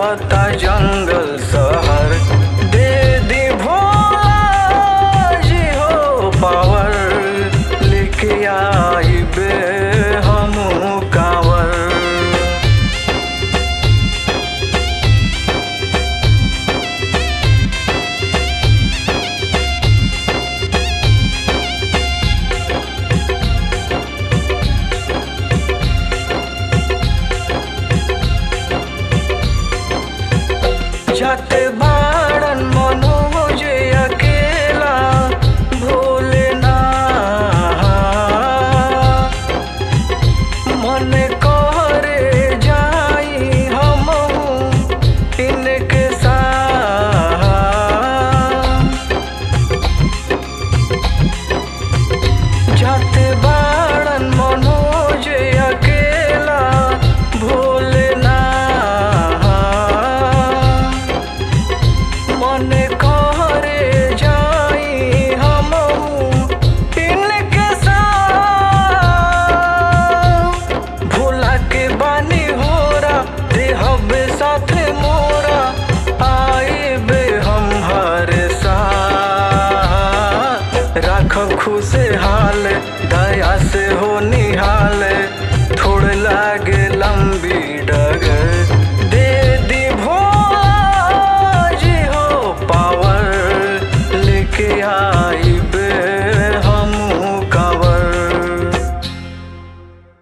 लागता जंगल शहर दे दी भोला जी हो पावर लेके आई बे हम कांवर जाते बाड़न मनोज अकेला भोलेना मन करे जाई हम इनके साथ जाते बाड़न मनोज अकेला भोलेना मन करे जाई हम इनके साथ भोला के बानी होरा देहब साथ मोरा आए बे हम हर साथ राखब खुशहाल दया से हो निहाल थोड़ लागे लंबी डगर दे दी भोला जी हो पावर लेके आई